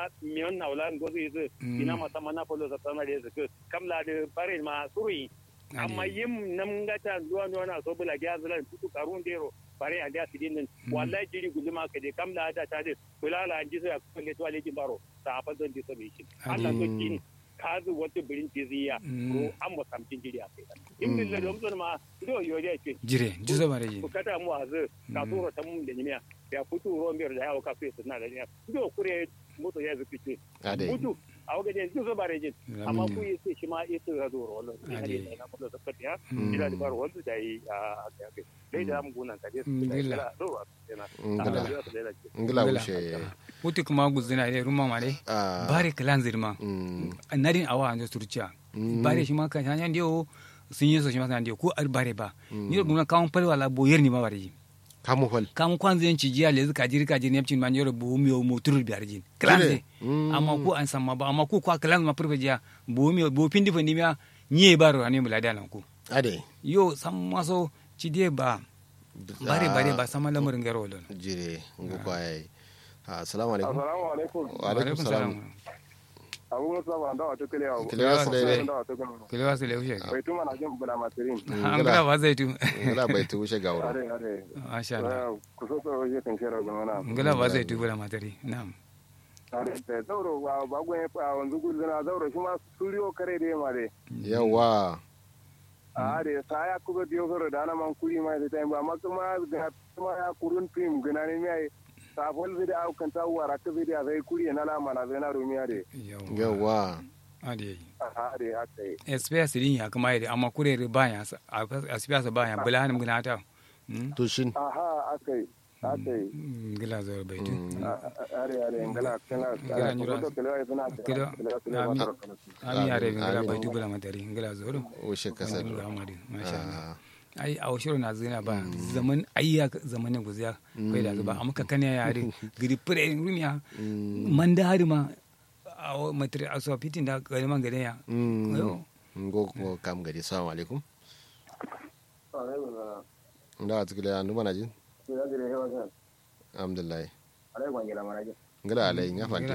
miyon na wala ngozu yizu ina masa mana polo sa tana da zuku kamla da bare ma suri amma yim nam ngata duwa duwa na so bula gya zulan tutu karun dero bare a da sidin nan wallahi jiri guduma ka de kamla da ta de kulala an ji sai ko le to ale baro ta fa don ji so bi shi Allah to kin kazu wata birin tiziya ko an mu samtin jiri a kai in bin da don ma do yo ya ce jire ji so bare ji ku kata mu azu ka turo ta mun da nimiya ya fito ruwan biyar da yawo ka fi suna da nimiya do kure mutu ya zuki ce mutu a wajen yanzu zo bare jin amma ku yi sai shi ma yi su zo rollo ina ne na kullu da fatiya ila da bar wanda da yi a kai dai da mu gunan ka dai da do ngila wuce wuti kuma guzina dai rumma ma dai bare kalan zirma nadin awa an turciya bare shi ma kan hanya dio sun yi so shi ma kan dio ko bare ba ni da gumna kawon falwa la boyer ni ma bare ji kamu hol kamu kwanza yanci jiya le zuka jiri ka jiri nepcin man yoro bu mi mo tur biyar jin klanze amma ku an samma ba amma ku kwa klan ma purbe jiya bu mi bu pindi fandi miya nye baro ani mula da lan ku ade yo sam maso ci de ba bare bare ba sama lamarin garo lon jire ngu ko ay assalamu alaikum assalamu alaikum wa alaikum salam abu musa ba da wato kile yawo kile wasu dai kile wasu le ushe bai tuma na jin bula masirin an gala ba zai tu ngala bai tu ushe gawro are are masha Allah ku so so je kan shera ga mana ngala ba zai tu bula matari na'am are da zauro ba ba gwen fa wanzu gulzuna zauro shi ma suriyo kare dai ma dai yawa are sa ya kuga diyo zoro da na man kuri mai da tayi ba amma kuma ga kuma ya kurun film gana ne mai safol zai au kan ta wara ka zai da zai kuri na la mana zai na rumiya de yawa ade are haka yi SPS din ya kuma yadda amma kure baya a SPS baya bula hanim gina ta to shin aha aka yi aka yi gila zo bai tu are are ngala kana Ngala nyura. Kilo. ami yare gila bai tu bula matari gila zo do ushe kasar ngila amadi masha Allah ai a shiru na zina ba zaman ayya zamanin guziya bai da ba amma ka kane yare gidi fure rumiya man da hari ma a matri a so fitin da gari man gade ya yo ngo ko kam gadi assalamu alaikum nda atikile ya numa najin alhamdulillah ngala alai nga fanti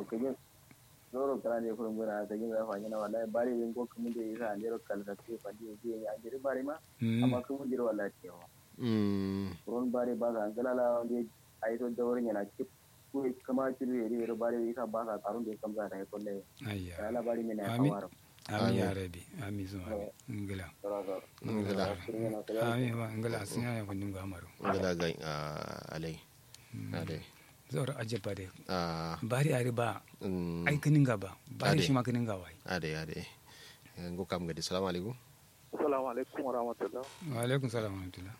zoro kala ne kurum gona ta gina fa gina wallahi bari yin ko kuma da yasa ne ro kala ta ce fadi je ya jiri bari ma amma kuma jiri wallahi ce wa mm ron bari ba ga ngala la wanda ai to da wurin yana cip ko kama jiri ne ro bari yasa ba ka karun da kam za ta ko ne ayya kala bari ne na Amin. kawaro ami ya rabi ami zo ngila ngala ami ba ngila sun ya kundin ga amaro ngala ga alai alai zoro aje bare ah bari ari ba mm ai kinin ga ba bari Ade. shi ma kinin ga wai ade ade ngo kam gadi assalamu alaikum assalamu alaikum wa rahmatullah wa alaikum salam wa rahmatullah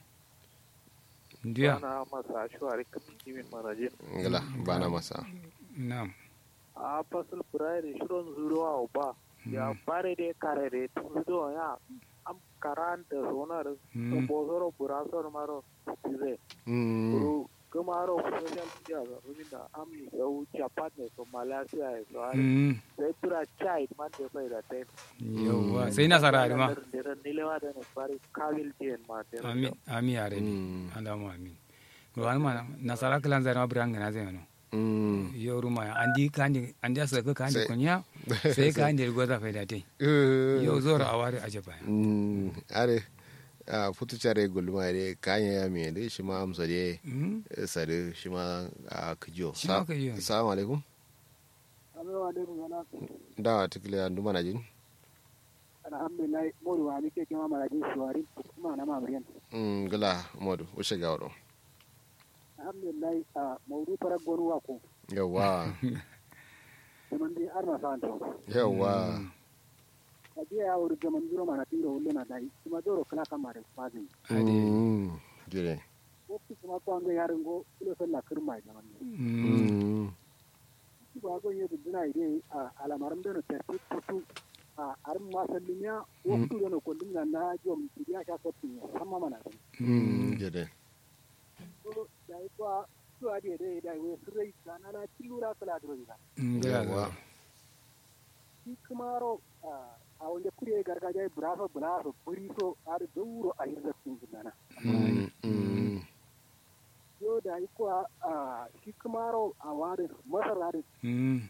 ndiya ana masa shuwari kamin kimin marajin ngala bana masa na'am a fasil furari shirin zuruwa ba ya fare da kare da tun zuwa ya am karanta sonar Mm. bozoro burasor maro tize mm ru kumaro social media ga ruminda ami yau japan ne so malaysia ne so ari Mm. sai tura chai man da bai da tai yawwa sai nasara ari ma da nilewa da ne fari kawil jien ma da amin amin ya rabi Mm. alamu amin ruwan ma nasara kalan zara ma biranga na zai mano mm yau ruma ya andi kandi andi asa ka kandi Sai- kunya sai ka andi goza faida tai yau zoro awari aje ba mm are a futu care gulma de kanya ya me de shi ma amsa de Mm. sare shi ma a kijo Shi ma kijo. assalamu alaikum amma da mun na da atikile ya numa najin alhamdulillah modu wa nike kima marajin shuwari kuma na mamriyan mm gala modu ushe gawro alhamdulillah a maudu farar gonu wa ko yawa kuma dai arma santo yawa a biya ya wuri gaman jiro mana tiro wulle na dai kuma doro kala kama da fazin ade mm jire ko kuma ko an ga yarin go ilo salla kirma da man Mm. mm ba go yedu dina ide a alamaram da no terti tutu a arin ma sallinya o tu da no ko dinga na jom tiya ka ko tin amma mana mm jire so dai ko su ade dai dai we sirrai kana na tilura kala dro diga ngila yawa shi kuma ro a wanda kure gargajiya burafa burafa buri so har dauro a hirza sun gudana mm mm yo da yi kuwa a shi kuma ro a wari masara da Mm.